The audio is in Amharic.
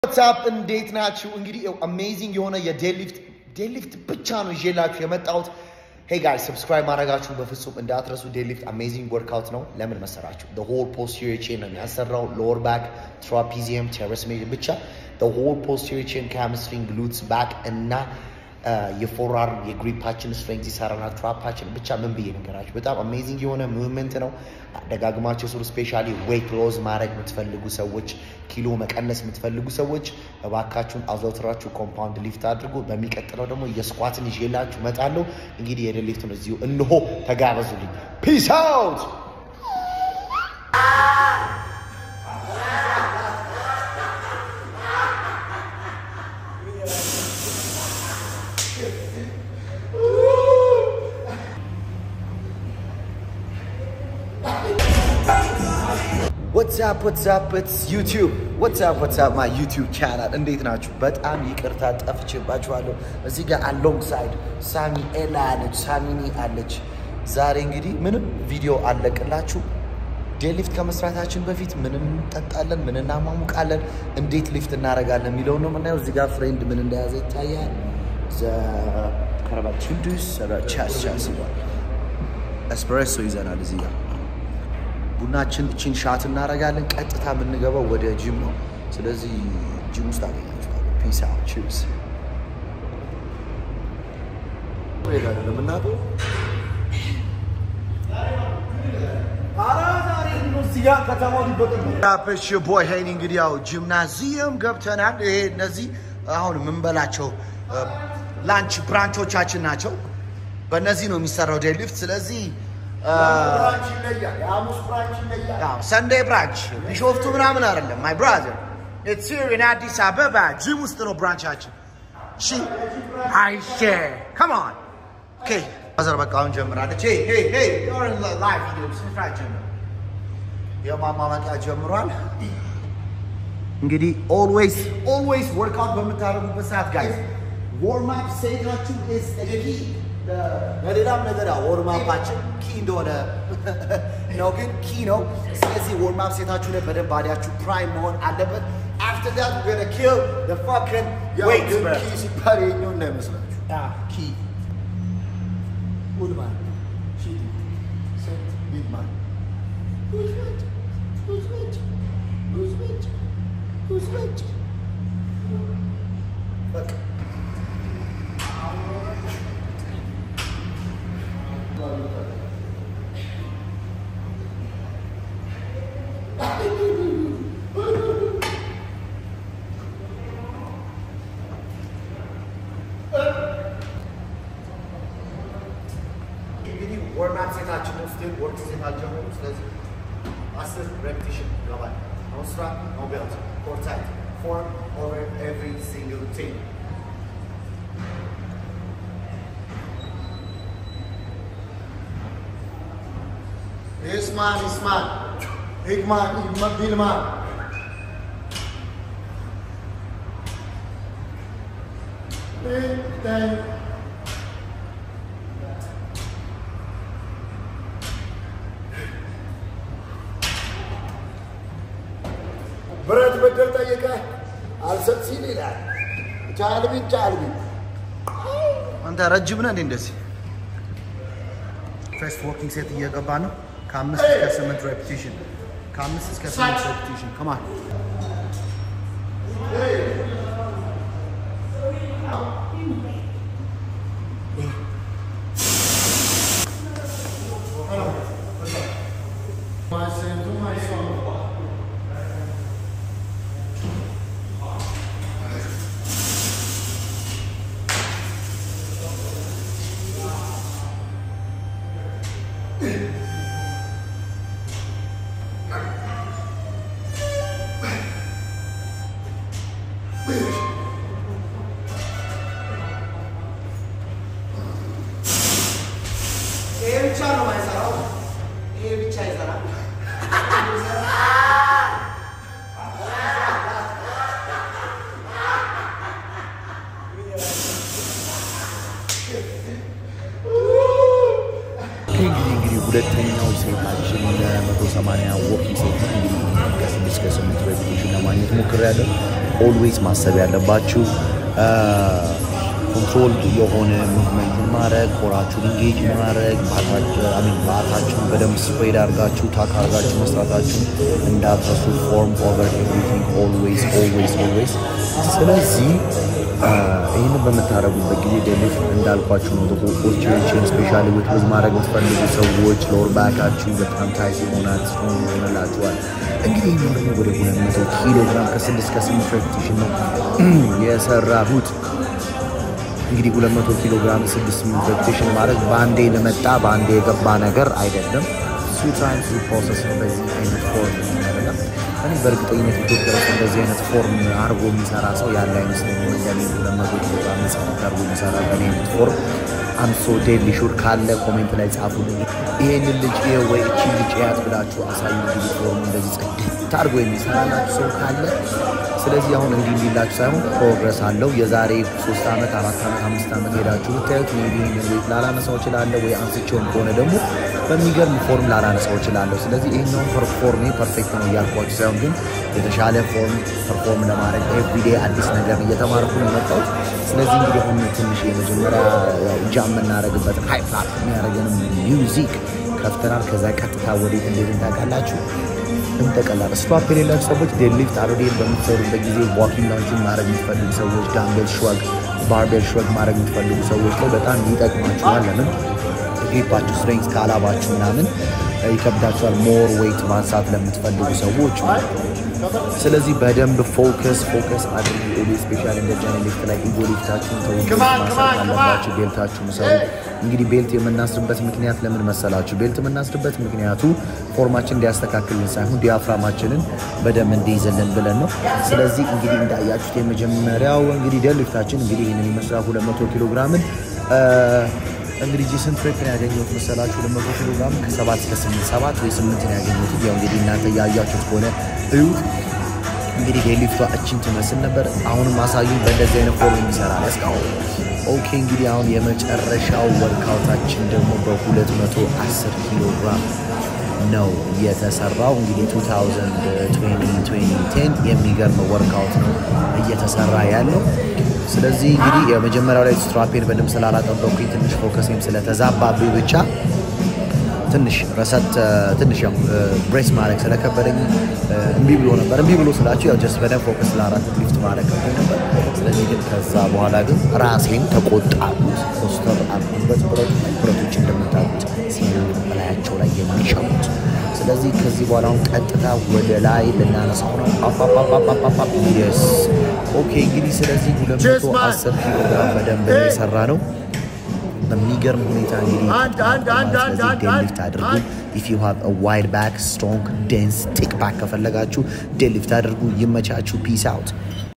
ዋትሳፕ እንዴት ናችሁ? እንግዲህ አሜዚንግ የሆነ የዴድሊፍት ዴድሊፍት ብቻ ነው ይዤላችሁ የመጣሁት። ሄይ ጋይ ሰብስክራይብ ማድረጋችሁን በፍጹም እንዳትረሱ። ዴድሊፍት አሜዚንግ ወርክአውት ነው። ለምን መሰራችሁ? ሆል ፖስቴሪየር ቼን ነው የሚያሰራው። ሎወር ባክ፣ ትራፒዚየም፣ ቴረስ ሜድ ብቻ ሆል ፖስቴሪየር ቼን፣ ካምስትሪንግ፣ ግሉትስ፣ ባክ እና የፎርአርም የግሪፓችን ስትሬንግዝ ይሰራናል። ትራፓችን ብቻ ምን ብዬ ነገራችሁ። በጣም አሜዚንግ የሆነ ሙቭመንት ነው። ደጋግማቸው ስሩ። ስፔሻሊ ዌይት ሎዝ ማድረግ የምትፈልጉ ሰዎች፣ ኪሎ መቀነስ የምትፈልጉ ሰዎች እባካችሁን አዘውትራችሁ ኮምፓውንድ ሊፍት አድርጉ። በሚቀጥለው ደግሞ የስኳትን ይዤላችሁ እመጣለሁ። እንግዲህ የደድ ሊፍቱን እዚሁ እንሆ ተጋበዙልኝ። ፒስ አውት ዋትሳፕ ዋትሳፕ ኢትስ ዩቲዩብ ዋትሳፕ ዋትሳፕ ማይ ዩቲዩብ ቻናል እንዴት ናችሁ? በጣም ይቅርታ ጠፍቼባችኋለሁ። እዚህ ጋር አሎንግ ሳይድ ሳሚ ኤላ አለች፣ ሳሚኒ አለች። ዛሬ እንግዲህ ምንም ቪዲዮ አለቅላችሁ ዴድሊፍት ከመስራታችን በፊት ምንም እንጠጣለን፣ ምን እናሟሙቃለን፣ እንዴት ሊፍት እናደርጋለን የሚለውን ነው የምናየው። እዚህ ጋር ፍሬንድ ምን እንደያዘ ይታያል። ከረባት ቹዱስ ቻስ ቻስ ይሏል። ኤስፕሬሶ ይዘናል እዚህ ጋር ቡናችን እችን ሻት እናደርጋለን። ቀጥታ የምንገባው ወደ ጂም ነው። ስለዚህ ጂም ውስጥ አገኛችኋል። ፒስ አውት ቺፕስ ለምናቱ ሽ ቦይ ሄኒ እንግዲህ ያው ጂምናዚየም ገብተናል። ይሄ እነዚህ አሁን የምንበላቸው ላንች ብራንቾቻችን ናቸው። በእነዚህ ነው የሚሰራው ዴድሊፍት። ስለዚህ ሰንዴ ብራንች ቢሾፍቱ ምናምን አይደለም። ማይ ብራዘር ኢትስ ሂር ኢን አዲስ አበባ ጂም ውስጥ ነው ብራንቻችን። እሺ አይሼ ካም ኦን ኦኬ ማዘር በቃ አሁን ጀምራለች። ሄይ ሄይ ሄይ ዩር ኢን ላይቭ ቪዲዮ ስራ ጀምር። የማማመቂያ ጀምሯል። እንግዲህ ኦልዌይስ ኦልዌይስ ወርክአውት በምታደርጉበት ሰዓት ጋይዝ ዎርም አፕ ሴታችሁ ኢዝ ኪ ለሌላም ነገር ወርማፓችን ኪ እንደሆነ ነው፣ ግን ኪ ነው። ስለዚህ ወርማፕ ሴታችሁ ላይ በደንብ ባዲያችሁ ፕራይም መሆን አለበት። አፍተር ዳት we're gonna kill the fucking weight ኪ ሲባል የኛው እንዳይመስላችሁ። ኪ ጉድማን ሺቲ ሴት ቢግማን በቃ እንግዲህ ወርማፕ ሴታችን ውስጥ ወርክ ሴት አልጀመሩም። ስለዚህ አስር ሬፕቲሽን ይገባል። ነው ስራ ነው ቤልት ኮር ታይት ፎርም ኦቨር ኤቭሪ ሲንግል ቲንግ ኢስማን ኢስማን ሂግማን ቢልማን ብረት በደል ጠየቀ አልሰጥ ሲል ይላል። ቻልቢ ቻልቢ አንተ ረጅም ነህ እንዴ? እንደዚህ ፈርስት ወርኪንግ ሴት እየገባ ነው። ከአምስት እስከ ስምንት ሬፒቲሽን ከአምስት እስከ ስምንት ሬፒቲሽን ከማን ይሄ ብቻ ነው የማይሰራው። ይሄ ብቻ ይሰራል። እንግዲህ እንግዲህ ሁለተኛው ሴታችን ለመቶ ሰማንያ ወኪ ሴት ነው። እንግዲህ ከስድስት ከስምንት ሬፒቴሽን ለማግኘት ሞክሬያለሁ። ኦልዌይስ ማሰብ ያለባችሁ ኮንትሮል የሆነ ሙቭመንት ማድረግ ኮራችሁን ኢንጌጅ ማድረግ ባታችሁን በደንብ ስፕሬድ አድርጋችሁ ታክ አድርጋችሁ መስራታችሁን እንዳትረሱ። ፎርም ኦቨር ኤቭሪቲንግ ኦልዌይስ ኦልዌይስ ኦልዌይስ። ስለዚህ ይህንን በምታደረጉበት ጊዜ ደሊፍ እንዳልኳችሁ ነው። ኦስቲዮችን ስፔሻሊ ዊትዝ ማድረግ የምትፈልጉ ሰዎች ሎወር ባካችሁ በጣም ታይት ይሆናል ይሆንላችኋል። እንግዲህ ይህ ደግሞ ወደ ሁለት መቶ ኪሎ ግራም ከስድስት ከስምንት ሬፕቲሽን ነው የሰራሁት። እንግዲህ 200 ኪሎ ግራም 6 ሬፕቴሽን ማድረግ በአንዴ ለመጣ በአንዴ የገባ ነገር አይደለም። ሱ ታይም ሱ ፕሮሰስ ነው። በዚህ አይነት ፎርም አይደለም። እኔ በእርግጠኝነት ኢትዮጵያ ውስጥ እንደዚህ አይነት ፎርም አድርጎ የሚሰራ ሰው ያለ አይመስለኝም። እንደኔ 200 ኪሎ ግራም ጽፈት አድርጎ የሚሰራ በእኔ አይነት ፎርም አምሶ ዴሊ ሹር ካለ ኮሜንት ላይ ጻፉልኝ። ይሄንን ልጅ ይኸው ወይ እቺ ልጅ ያት ብላችሁ አሳዩ። እንግዲህ ፎርሙ እንደዚህ ጽድት አድርጎ የሚሰራላችሁ ሰው ካለ ስለዚህ አሁን እንዲህ እንዲላችሁ ሳይሆን ፕሮግረስ አለው። የዛሬ ሶስት ዓመት አራት ዓመት አምስት ዓመት ሄዳችሁ ብታዩት ሜቢ ይህንን ዌት ላላነሳው እችላለሁ ወይ አንስቼውም ከሆነ ደግሞ በሚገርም ፎርም ላላነሳው እችላለሁ። ስለዚህ ይህኛውን ፐርፎርሜ ፐርፌክት ነው እያልኳችሁ ሳይሆን ግን የተሻለ ፎርም ፐርፎርም ለማድረግ ኤቭሪዴ አዲስ ነገር እየተማርኩ ነው የመጣሁት። ስለዚህ እንግዲህ አሁን ትንሽ የመጀመሪያ ጃ የምናደርግበትን ሃይፕ አፕ የሚያደርገንም ሚውዚክ ከፍተናል። ከዛ ቀጥታ ወዴት እንዴት ታውቃላችሁ? እንጠቀላል ስቷፕ የሌላችሁ ሰዎች ዴድሊፍት አሮዴን በምትሰሩበት ጊዜ ዋኪንግ ላውንችን ማድረግ የምትፈልጉ ሰዎች፣ ዳምቤል ሽዋግ፣ ባርቤል ሽዋግ ማድረግ የምትፈልጉ ሰዎች ላይ በጣም ይጠቅማችኋል። ለምን ግሪፓችሁ ስትሬንግዝ ካላባችሁ ምናምን ይከብዳችኋል። ሞር ዌይት ማንሳት ለምትፈልጉ ሰዎች ስለዚህ በደንብ ፎከስ ፎከስ አድርጉ። ኦሊ ስፔሻል እንደዚህ አይነት ሊፍት ላይ ኢጎ ሊፍታችሁን ተው ማሳት አለባችሁ። ቤልታችሁን ሰሩ። እንግዲህ ቤልት የምናስርበት ምክንያት ለምን መሰላችሁ? ቤልት የምናስርበት ምክንያቱ ፎርማችን እንዲያስተካክልን ሳይሆን ዲያፍራማችንን በደንብ እንዲይዝልን ብለን ነው። ስለዚህ እንግዲህ እንዳያችሁት የመጀመሪያው እንግዲህ ዴድ ሊፍታችን እንግዲህ ይህንን ይመስላል 200 ኪሎ ግራምን እንግዲህ ጂ ስንት ሬፕ ነው ያገኘሁት መሰላችሁ? 200 ኪሎ ግራም ከ7 እስከ 8 7 ወይ 8 ነው ያገኘሁት። ያው እንግዲህ እናንተ እያያችሁት ከሆነ እዩት። እንግዲህ ዴድሊፍቷ እችን ትመስል ነበር። አሁንም አሳዩ በእንደዚህ አይነት ፎርም የሚሰራ እስካሁን። ኦኬ እንግዲህ አሁን የመጨረሻው ወርካውታችን ደግሞ በ210 ኪሎ ግራም ነው የተሰራው። እንግዲህ 2020 የሚገርም ወርካውት ነው እየተሰራ ያለው። ስለዚህ እንግዲህ የመጀመሪያው ላይ ስትራፔን በደንብ ስላላጠበኩኝ ትንሽ ፎከሴም ስለተዛባብኝ ብቻ ትንሽ ረሰት ትንሽ ያው ብሬስ ማድረግ ስለከበደኝ እምቢ ብሎ ነበር። እምቢ ብሎ ስላችሁ ያው ጀስት በደንብ ፎከስ ለአራት ሊፍት ማድረግ ከብዶኝ ነበር። ስለዚህ ግን ከዛ በኋላ ግን ራሴን ተቆጣሁት። ፖስተር አልኩበት። ብረት ብረቶች እንደምታውቁት ሲሉ በላያቸው ላይ የሚሸሙት ስለዚህ ከዚህ በኋላ አሁን ቀጥታ ወደ ላይ ልናነሳው ነው። አፓፓፓፓፓፓ የስ ኦኬ። እንግዲህ ስለዚህ 210 ኪሎ ግራም በደንብ ነው የሰራ ነው። በሚገርም ሁኔታ እንግዲህ ዴድሊፍት አድርጉ። ኢፍ ዩ ሃቭ ዋይድ ባክ ስትሮንግ ዴንስ ቲክ ባክ ከፈለጋችሁ ዴድሊፍት አድርጉ። ይመቻችሁ። ፒስ አውት